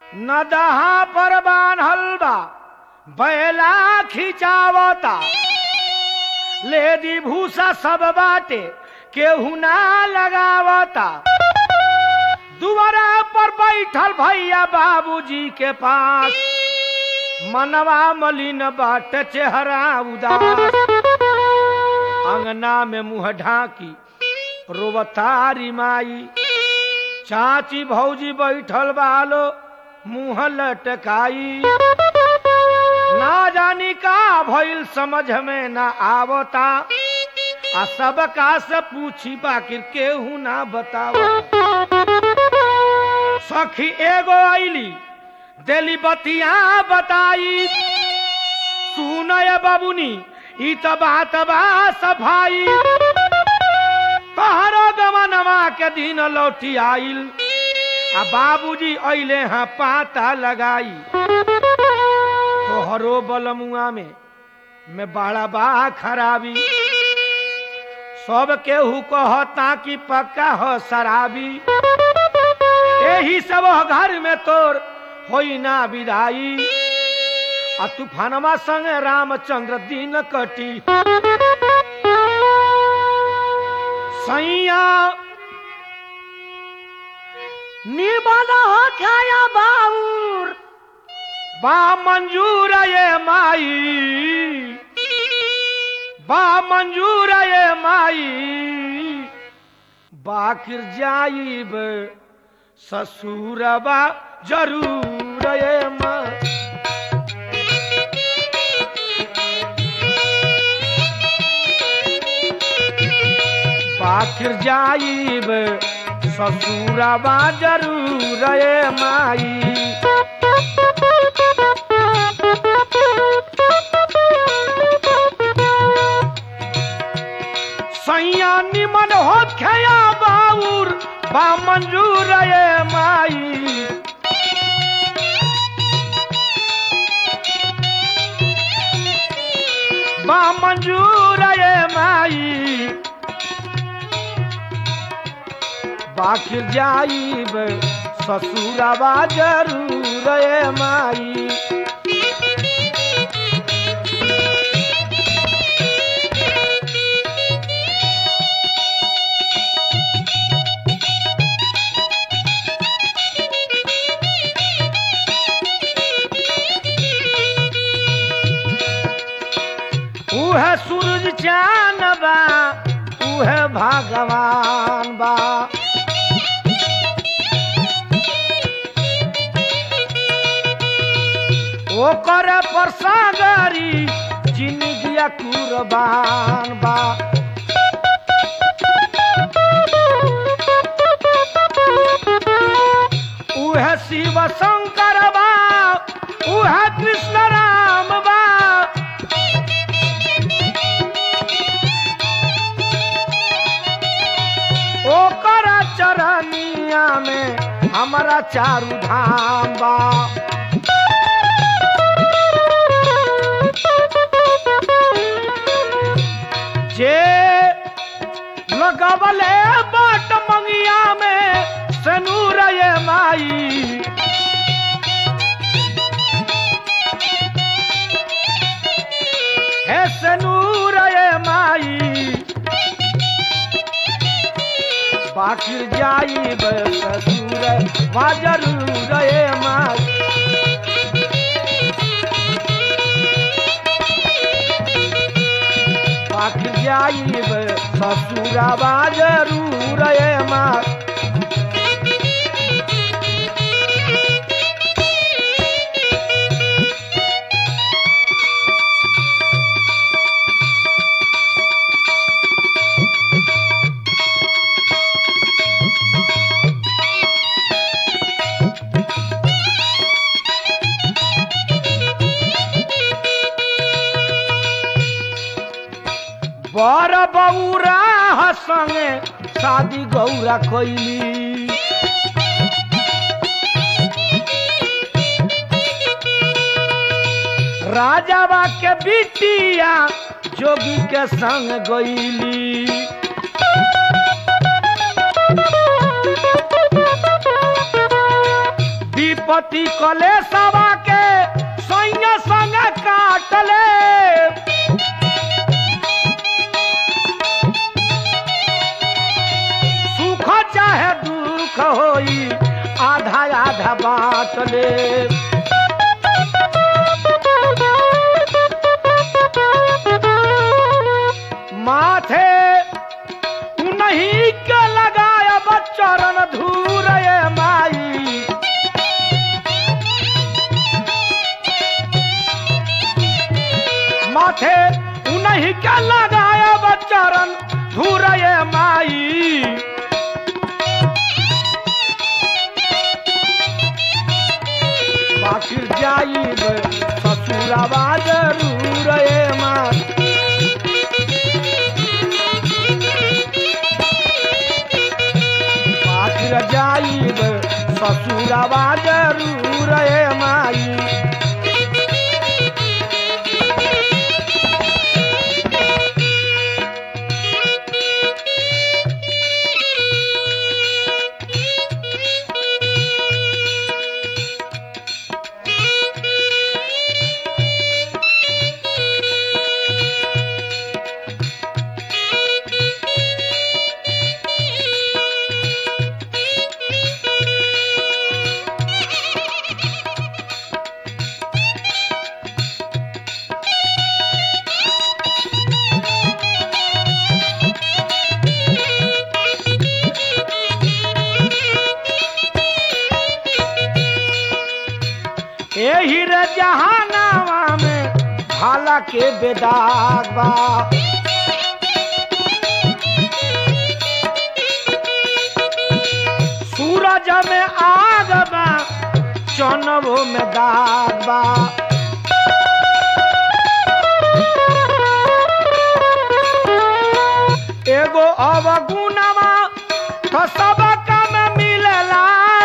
नदहा पर बान्हल बा बैला खिंचावता लेदी भूसा सब बाटे केहू ना लगावता दुआरा पर बैठल भैया बाबूजी के पास मनवा मलिन बाट चेहरा उदास अंगना में मुंह ढाकी रोवतारी माई चाची भौजी बैठल बालो मुंह लटकाई ना जानी का भइल समझ में ना आवता आ सब का से पूछी बाकिर केहू ना बतावता सखी एगो आईली देली बतिया बताई सुनय बाबुनी ई त बात बा सफाई तहरो गमनवा के दिन लौटी आइल आ बाबूजी अइले हाँ पाता लगाई तोहरो बलमुआ में में बड़ा बा खराबी सब केहू कहता कि पक्का हो शराबी यही सब घर में तोर होई ना विदाई आ तूफानमा संग रामचंद्र दिन कटी सैया निबल हो खाया बाउर बा मंजूर ये माई बा मंजूर ये माई बाकिर जाइब ससुरबा जरूर ये माई पाखिर जाइब ससुरबा जरूर ये माई सैया निमन हो खया बाउर बा मंजूर ये माई बा मंजूर ये माई बाखिर जाइब ससुरबा जरूर ये माई उह सूरज चान बा उह भगवान बा ओकर पर सागरी जिंदगिया कुर्बान बा उह शिव शंकर बा उह कृष्ण राम बा ओकर चरनिया में हमारा चारू धाम बा जे लगवले बाट मंगिया में सनूर ये माई हे सनूर ये माई बाकिर जाई ससुर वा जरूर ये माई पाख जाइब ससुरबा जरूर ये माँ बर बौरा संगे शादी गौरा कैली राजाबा के बिटिया जोगी के संग गईली दीप पति कले सवा के सैया संग काटले सुख चाहे दुख होई आधा आधा बाँट ले माथे नहीं के लगाया बच्चरन धूर ये माई माथे उन्हीं के लगाया बच्चरन धूर ये माई बाकी जाइब ससुरवा जरूर ये माई आखिर जाइब ससुरवा जरूर ए माई एही रे जहानावा में भाला के बेदाग बा सूरज में आग बा चनबो में दाग बा एगो अवगुणवा तो सब काम मिलेला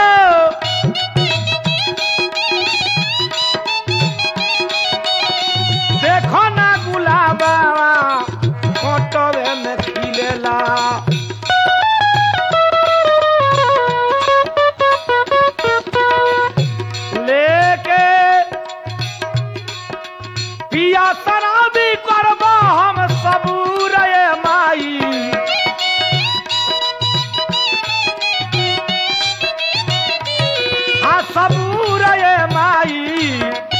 देखो ना गुलाबा फोटोवे में खिलेला लेके पिया शराबी करबो हम सबूर ये माई हाँ सबूर ये माई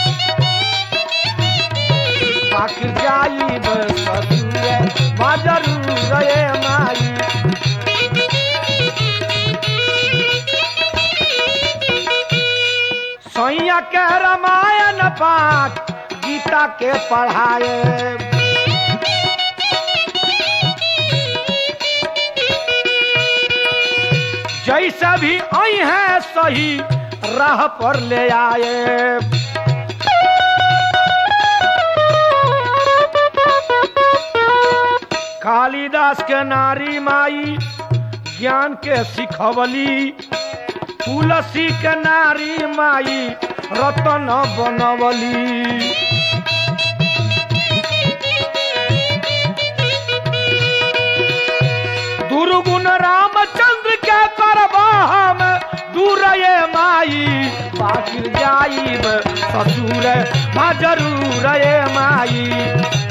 पाक जाइब ससुरे बाजरू रे माई सैया के रामायण पाठ गीता के पढ़ाए जैसे भी आई है सही राह पर ले आए कालिदास के नारी माई ज्ञान के सिखवली तुलसी के नारी माई रतन बनवली दुर्गुण रामचंद्र के करब हम दूर ये माई बाकी जाइब ससुर जरूर ये माई